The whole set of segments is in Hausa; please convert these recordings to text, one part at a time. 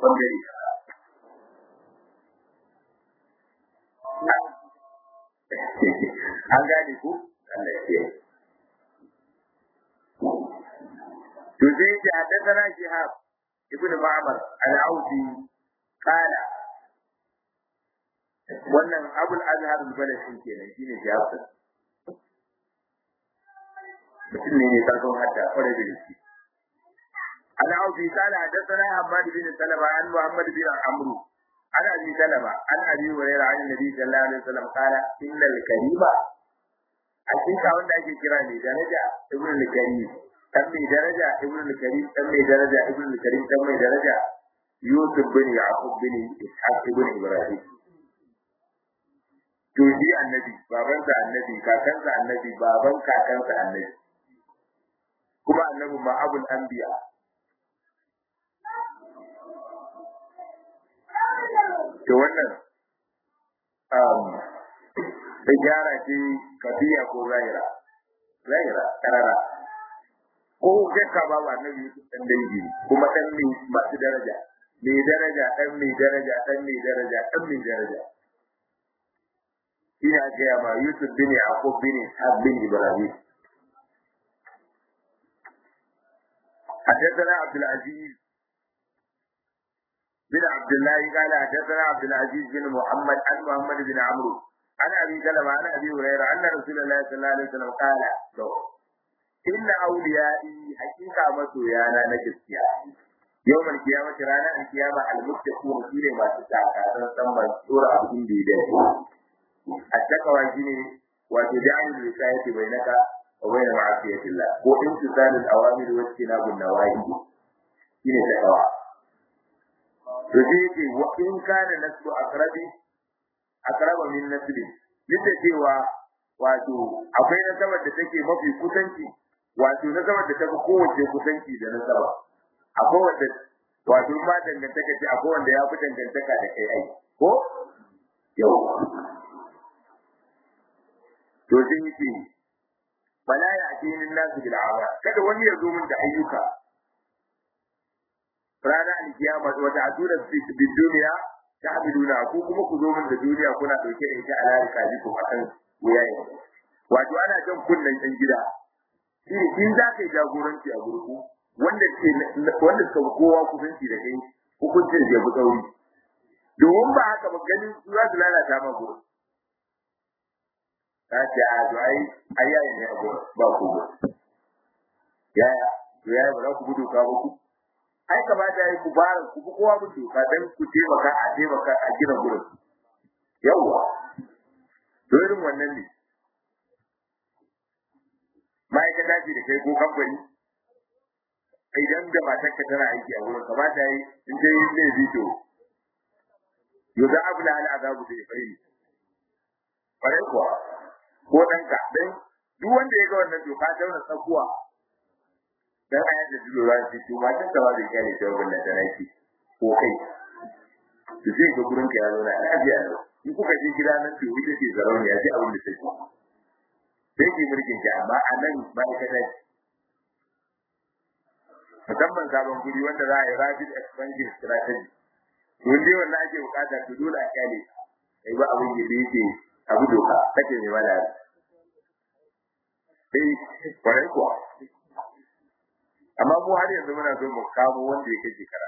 bangare an gane ku Allah ya to sai ya haddathana shihab ibn ma'mar al-audi qala wannan abul azhar al-balashi kenan shine shihab mutum ne ne farkon hadda kwarai da gaske al-audi qala haddathana hamad bin salama an muhammad bin amru an abi salama an abi hurairah an nabi sallallahu alaihi wasallam qala innal karima hakika wanda ake kira ne daraja ibn al-karim dan mai daraja ibn al-karim dan mai daraja ibn al-karim dan mai daraja yusuf bin yaqub bin ishaq ibn ibrahim to shi annabi babansa annabi kakansa annabi baban kakansa annabi kuma annabi ma abul anbiya to wannan um gyara ce kafiya ko zaira zaira karara ko shakka babu annabi dan dangi kuma dan mai masu daraja mai daraja dan mai daraja dan mai daraja dan mai daraja ina gaya ma Yusuf bin Yaqub bin Ishaq bin Ibrahim حدثنا عبد العزيز بن عبد الله قال حدثنا عبد العزيز بن محمد عن محمد بن عمرو عن ابي سلمة عن ابي هريره ان رسول الله صلى الله عليه وسلم قال إن أوليائي حقيقة مسويانا نجسيا يوم القيامة رانا القيامة المتقون فيه ما تتعقى تنسمى سورة أبين بيدين التقوى جيني وتجعل الوقاية بينك وبين معصية الله وامتثال الأوامر واجتناب النواهي شيني تقوى Rajiki wa in kana nasbu akrabi akraba min nasbi duk da cewa wato akwai nasabar da take mafi kusanci wato nasabar da tafi kowace kusanci da nasaba akwai wanda wato ma dangantaka ce akwai wanda ya fi dangantaka da kai ai ko yau to sai yake bala ya addinin nasu bil amal kada wani ya zo min da ayyuka ranar alkiyama wata adura fi duniya ta abiduna ko kuma ku zo min da duniya kuna dauke da ita a larika ku akan wuyayen wato ana jan kunnen ɗan gida shi in za ka yi jagoranci a gurgu wanda ke wanda suka kowa kusanci da kai hukuncin da ya tsauri domin ba haka ba ganin su za su lalata ma gurin ta ce a to ai ai yaya ne a gurin ba ku gurin yaya to yaya ba za ku gudu ka ba ku ai kamata ya yi ku bara ku bi kowa mun doka dan ku taimaka a taimaka a gina gurin yawwa to irin wannan ne ma'aikata ce da kai ko kamfani idan da matarka tana aiki a wurin kamata yi in dai yin zai fito yau za a bula hal azabu da ifai kwarai kuwa ko ɗanka dan duk wanda ya ga wannan doka ta wani tsakuwa dan a yadda duk za su to matan ka ba zai kyale ta wannan da nake ko kai su sai ga gurin ka ya zo na lafiya in kuka je gida nan to ita ce zarauniya sai abin da take sai ke mulkin ki amma a nan ma'aikata ce musamman sabon guri wanda za a yi rapid expansion strategy to dai wannan ake bukata to dole a kyale kai ba abin da yake abu doka kake mai mala eh kwarai kuwa amma mu har yanzu muna so mu kamo wanda yake shekara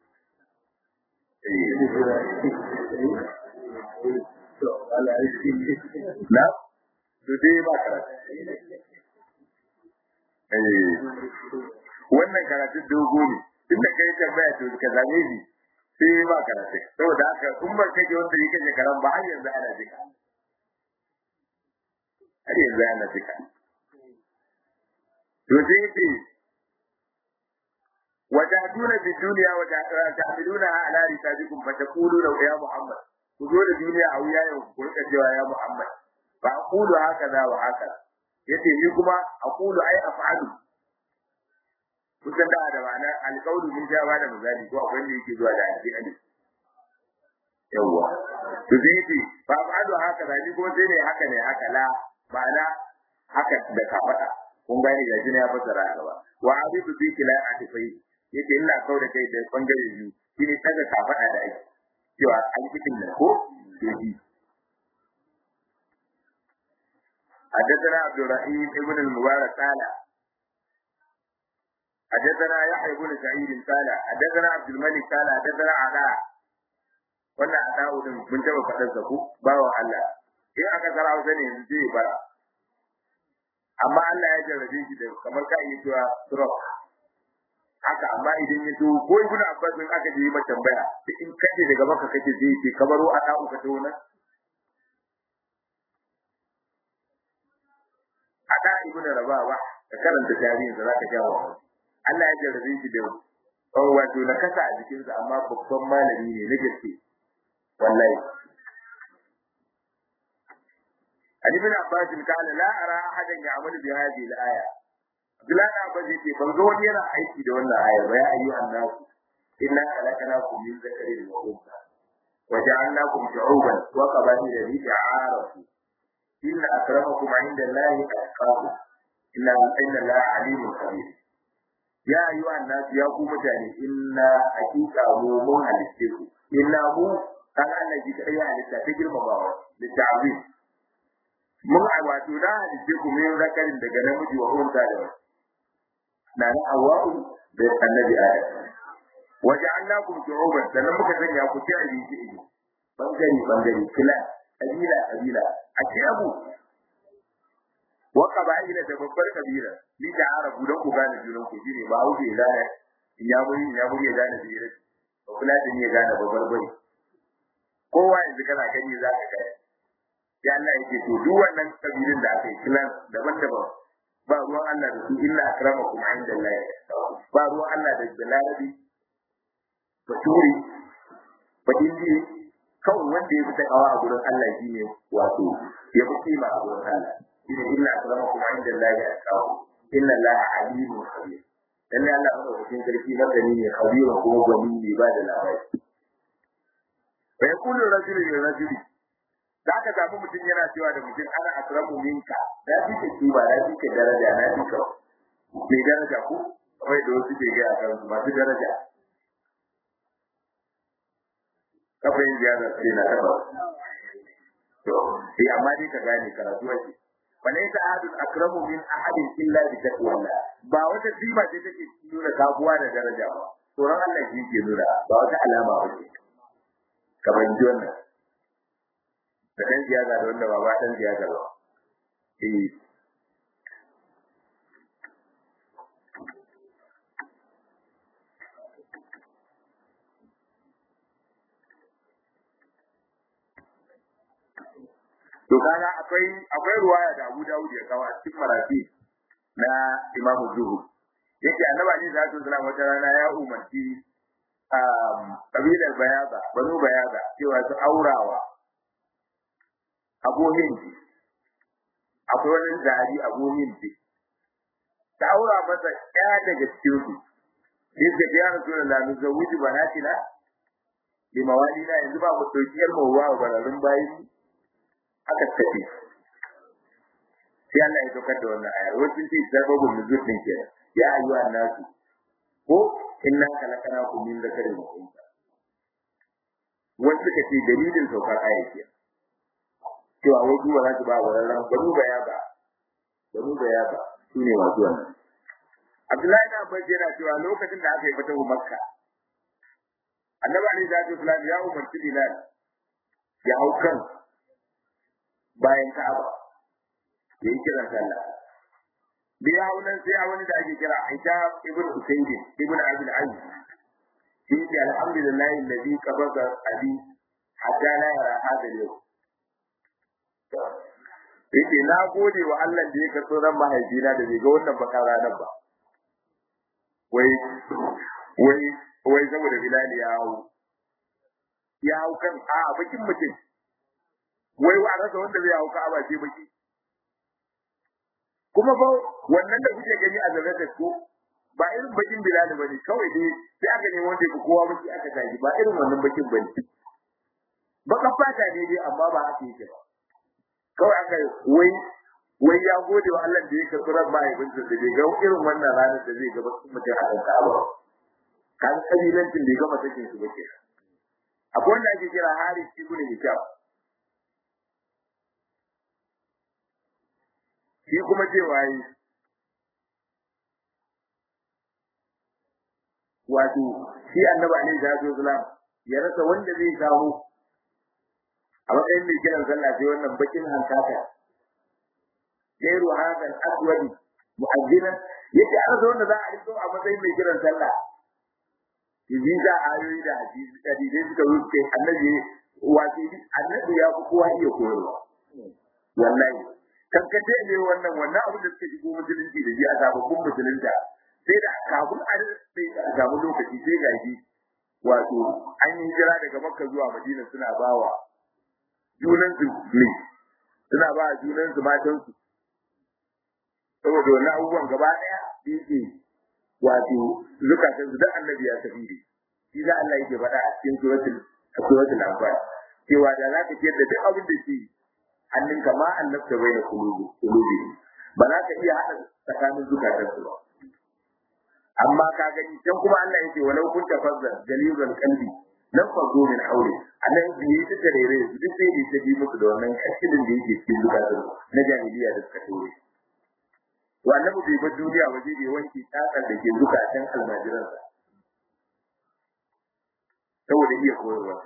na to dai ba karatu wannan karatu dogo ne tun da kai tambaya to ka zame shi sai ba karatu saboda haka kun ba kake wanda yake je karan ba har yanzu ana jika har yanzu ana jika to sai yake وتأتون في الدنيا وتحملونها على ركابكم فتقولون يا محمد خذوا الدنيا أو يا يوم قلت يا محمد فأقول هكذا وهكذا yace ni kuma aqulu ai af'alu kusan da da ma'ana alqawlu min jawa da misali ko akwai wanda yake zuwa da alƙali yawa to sai yace fa af'alu haka da ni kuma sai ne haka ne haka la ma'ana haka da ka faɗa kun gane da jini ya fasara gaba wa abidu bi kila atifai yace ina kau da kai da bangare biyu shine daga kitin nan ko yaji حدثنا عبد الرحيم ابن المبارك قال حدثنا يحيى بن سعيد قال حدثنا عبد الملك قال حدثنا علاء wannan adawu din mun taba fadar sa ku bawan Allah in aka tsara hausa ne yanzu zai bara amma Allah ya jarrabe shi da kamar ka yi cewa stroke haka amma idan ya zo ko ibn Abbas in aka je yi mata tambaya in kace daga maka kake zai ce kamaro a da'u ka tauna ada ibn Rabawa ka karanta tarihin sa zaka jawo Allah ya jarrabe shi da wato na kasa a jikinsa amma babban malami ne na gaske wallahi Ali bin Abbas kana la ara ahadan ya'malu bi hadhihi al-aya Abdullah bin Abbas yake ban ga wani yana aiki da wannan aya ba ya ayyuhan nas inna khalaqnakum min dhakarin wa untha wa ja'alnakum shu'uban wa qabaila lita'arafu inna akramakum 'inda Allahi atqakum inna inna Allaha 'alimun khabir ya ayyuhan nas ya ku mutane inna haqiqa mu mun halitte ku inna mu kan Allah ji kai halitta ta girmamawa da ta'zim mun a wato na halitte ku min zakarin daga namiji wa unta da wasu na na hawa'u da annabi adam waja'alnakum shu'uban sannan muka sanya ku ci abinci ido bangare bangare kila kabila kabila a ci abu wa qaba'ila da babbar kabila ni da arabu don ku gane junan ku shine ba wuce gane ya muri ya muri gane biyar ba kula da ni ya gane babbar bari kowa yanzu kana gani za ka kai ya Allah yake to duk wannan kabilun da aka yi kilan daban-daban ba ruwan Allah da su illa akramakum inda Allah ba ruwan Allah da balarabi baturi badindi kawai wanda ya fi takawa a gurin Allah shine wato ya fi kima a gurin Allah shine illa akramakum inda Allah ya kawo inna Allah alimun khabir lalle Allah madaukakin sarki madani ne khabir ko gwani ne ba da labari fa yaqulu rajulu li rajuli za ka samu mutum yana cewa da mutum ana akramu minka na fi ka kiba na fi ka daraja na fi ka mai daraja ko kawai da wasu ke gaya kan su masu daraja kafin ziyarar sai na taba to sai amma dai ka gane karatu ake walaysa ahadun akramu min ahadin illa bi taqwallah ba wata sima ce take nuna kafuwa da daraja ba tsoron Allah shi ke nuna ba wata alama ba ce kamar ji wannan da ɗan siyasa da wanda ba ba ɗan siyasa ba. Eh. To kaga akwai akwai ruwaya da Abu Dawud ya kawo a cikin marafi na Imam Zuhur. Yake annabi Ali sallallahu alaihi wasallam wata rana ya umarci kabilar Bayaza, Banu Bayaza cewa su aurawa abu hindi akwai wani zari abu hindi ta aura masa ɗaya daga cikin su sai ka ya rasu da lamu zawuji banatina bi mawali na yanzu ba mu dauki yar mawa wa bararun bayi aka tafi sai Allah ya dokar da wannan ayar wasu ce sababun nuzul din kenan ya ayyuha nasu ko inna khalaqnakum min dhakarin wa unsa wasu kace dalilin saukar ayar kenan cewa wai duba za su ba wa ran banu ba ya ba banu ba ya ba su ne masu wannan Abdullahi na Abbas yana cewa lokacin da aka yi fatahu Makka Annabi Ali da Islam ya umarci Bilal ya hau kan bayan Ka'aba ya yi kiran sallah da ya hau nan sai wani da ake kira Aisha ibn Usayd ibn Abdul Aziz shi ne alhamdulillah alladhi qabada abi hatta la yara hada yau yake na gode wa Allah da ya karɓo ran mahaifina da bai ga wannan baka ranar ba wai wai wai saboda Bilal ya hau ya hau kan a bakin mutum wai wa rasa wanda zai hau ka'aba ce baki kuma fa wannan da kuke gani a zarratar ko ba irin bakin Bilal bane kawai dai sai aka nemi wanda ya kowa baki aka tashi ba irin wannan bakin bane baka fata ne dai amma ba haka yake ba kawai aka wai wai ya gode wa Allah da ya karɓi ran mahaifinsa da bai ga irin wannan ranar da zai gaba mutum a kan Ka'aba kan kabilancin bai gama sakin su ba ke akwai wanda ake kira Haris ibn Hisham shi kuma cewa yi wato shi annabi alaihi salatu wasalam ya rasa wanda zai samu a matsayin mai kiran sallah sai wannan bakin hankaka gairu hakan aswadi mu'azzinan yace an zo wanda za a rito a matsayin mai kiran sallah yanzu da ayoyi da hadisi da dai suka rufe annabi wato annabi ya fi kowa iya koyarwa wallahi kankace ne wannan wannan abin da suka shigo musulunci da shi a sababbin musulunta sai da kafin a samu lokaci sai ga shi wato an yi jira daga makka zuwa madina suna bawa junansu ne suna ba junansu matansu saboda wannan abubuwan gaba daya yake wato zukatan su da annabi ya tafi da shi da Allah yake faɗa a cikin suratul suratul anfal cewa da za ka ciyar da duk abin da ke hannunka ma annabta bai da kulubi kulubi ba za ka iya haɗa tsakanin zukatan su ba amma ka gani can kuma Allah yake walau kun tafazzal galibal qalbi lam fazu min hawli annan biye ta tarere su duk sai da bi musu da wannan kashilin da yake cikin zukatan na jahiliya da suka tore to annabi bai bar duniya waje bai wanke tsakar da ke zukatan almajiransa saboda iya koyarwa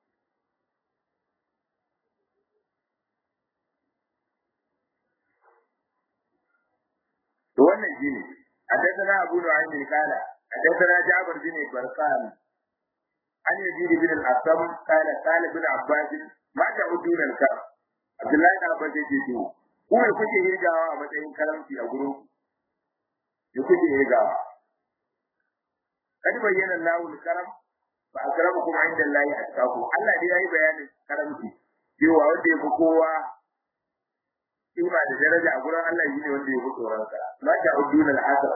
to wannan shine حدثنا أبو نعيم قال حدثنا جابر بن برقان عن يزيد بن الأسم قال قال ابن عباس ما تعدون الكرم عبد الله بن عباس يقول kuma ya kuke hirgawa a matsayin karamci a gurin ya kuke hirgawa kad bayyana Allahu al-karam fa akramukum inda Allah atqakum Allah dai yayi bayanin karamci cewa wanda ya fi kowa kima da daraja a gurin Allah shine wanda ya fi tsoron sa ma ta uduna al-asr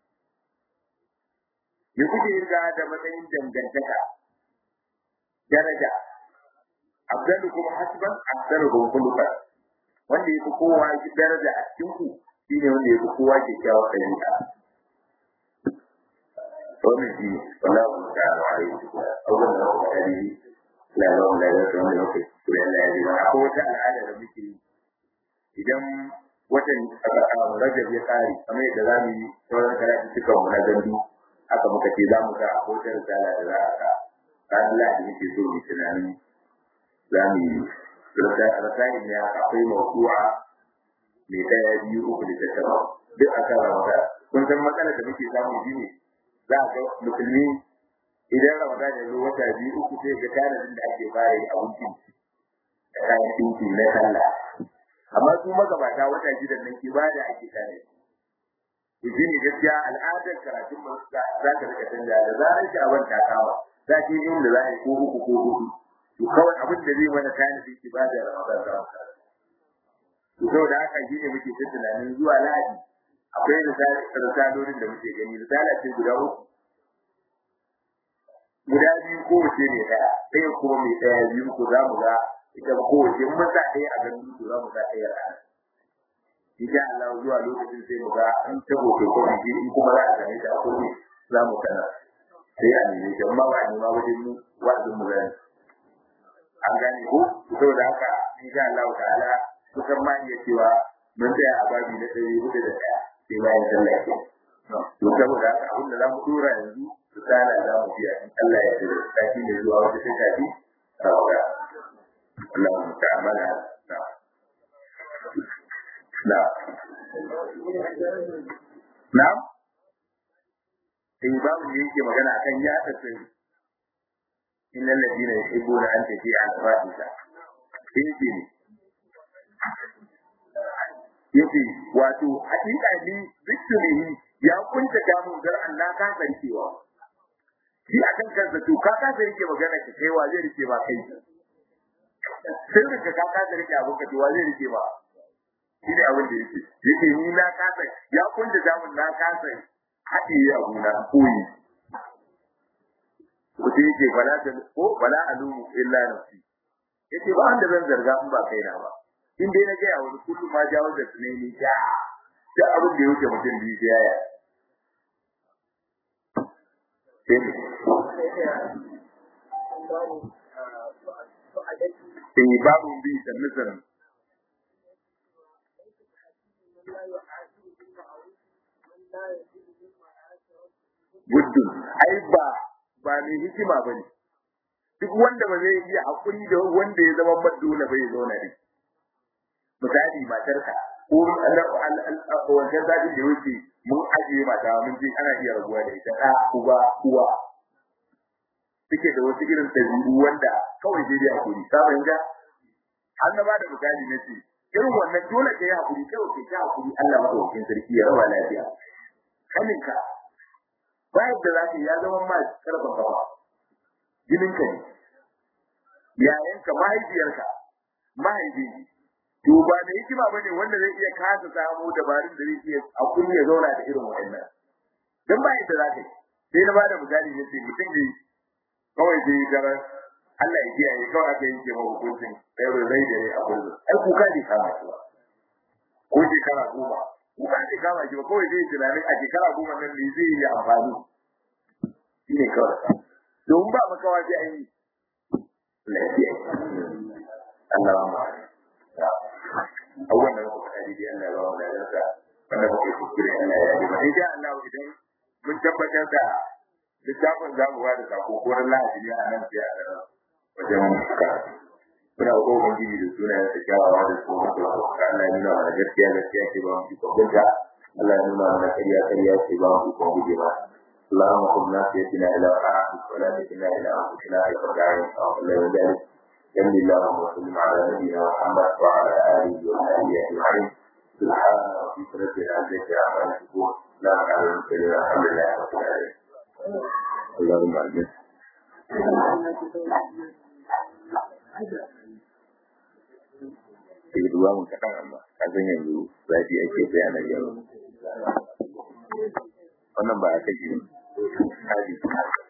ya kuke hirgawa da matsayin dangantaka daraja abdalukum hasban abdalukum khuluqan wanda ya fi kowa shi daraja a cikin ku shine wanda ya fi kowa ke kyawa ɗabi'a wannan shi wallahu ta'ala alaihi abubuwan da muka kari la lawan da ya zama da muka kula da ya zama akwai wata al'ada da muke yi idan watan rajab ya kare kamar yadda za mu yi sauran karatu cikin mu na gandu haka muka ce za mu ga a kotar risala da za a ka ranar lahadi muke so mu tunanin za mu yi rasayin ne akwai mawdu'a mai daya biyu uku da ta taba duk a kan ramadan kun san matsalar da muke samu shi ne za a ga musulmi idan ramadan ya zo wata biyu uku sai ga tanadin da ake fara yi abincin da kayan dinki na sallah amma su magabata wata gidan nan ibada ake tare to shi ne gaskiya al'adar karatun mu za ta rika canja da zarar ki abin ta kama za ki yi da za a yi ko uku ko hudu to kawai abin da zai mana tanadin ibada ramadan za mu to saboda haka shi ne muke ta tunanin zuwa lahadi akwai risalolin da muke gani risala ce guda uku guda biyu kowace ne ɗaya ɗaya kuma mai ɗaya biyu ko za mu ga ita kowace mun sa ɗaya a ganin to za mu ga ɗaya rana insha Allah zuwa lokacin sai mu ga an ta hoto ko biki in kuma za a same ta a kowace za mu kana sai a nemi ta amma ba a nema wajen mu wa'azin mu gani an gane ko saboda haka insha Allah ta'ala kusan ma iya cewa mun tsaya a babi na ɗari hudu da ɗaya sai bayan sallah ke to saboda haka abin da za mu dora yanzu misala za mu biya in Allah ya yarda sati ne zuwa wata sai sati rawa Allah mu ta'amala na na na sai babu da yake magana akan ya tafi innal ladina yuhibbuna an tafi'a al-fahisha sai yace wato hakika ni zikrihi ya kunta ta mun gar Allah ka sarkewa shi a kan kansa to ka ka sarke magana ka kai wa zai rike ba kai sirrin ka ka ka sarke abin ka to wa zai rike ba shi ne abin da yake yake ni na kasa ya kunta ta mun na kasa haɗe abu na koyi ko sai yake bala da ko bala alumu illa nafsi yace ba wanda zan zarga in ba kaina ba in dai na ga ya wani kullum ma jawo da tunani ja da abin da yake mutum biyu sai yaya sai in babu bi sannu sannu guddun ai ba ba mai hikima bane duk wanda ba zai iya hakuri da wanda ya zama madula bai zauna ne misali matarka ko wancan zaɓin da wuce mun ajiye mata mun ce ana iya rabuwa da ita ɗa uba uwa suke da wasu irin ɗabi'u wanda kawai sai dai hakuri ka fahimta har na bada misali na ce irin wannan dole ka yi hakuri kawai ka ta hakuri Allah madaukakin sarki ya raba lafiya kaninka bayan da za ka ya zama ma karfa kawa jininka ne yayanka mahaifiyarka mahaifi to ba da hikima bane wanda zai iya kasa samu dabarun da zai iya hakuri ya zauna da irin wa'annan dan ba yadda za ka yi sai na bada misali ne sai mutum ne kawai sai gara Allah ya kiyaye kawai aka yanke ma hukuncin ɗaya zai da ne a kullum ai kuka ne kama shi ba ko shekara goma kuka ne kama shi ba kawai zai tunanin a shekara goma nan ne zai yi amfani shi ne kawai domin ba makawa sai an yi lafiya Allah ma abubuwan da muka faɗa daidai Allah ya ba mu ladarsa wanda muka yi kuskure Allah ya yi ba insha Allah idan mun tabbatar da littafin za mu ba da sako ko ran lahadi ne a nan sai a wajen karatu muna ko ubangiji da sunayen sa kyawawa da su mutu Allah ya nuna mana gaskiya gaskiya ce ba mu fi kwakwalta Allah ya nuna mana ƙarya ƙarya ce ba mu fi kwakwalta ba اللهم خذ ناصيتنا الى طاعتك ولا تكلنا الى انفسنا طرفة عين او غير ذلك صل اللهم وسلم على نبينا محمد وعلى اله وصحبه اجمعين سبحان ربك رب العزه عما يصفون لا على المرسلين الحمد لله رب العالمين اللهم اجمع Sai duba mun kaɗan amma, ka san yanzu zafi ake bayanar yau. Wannan ba a kashe, hali.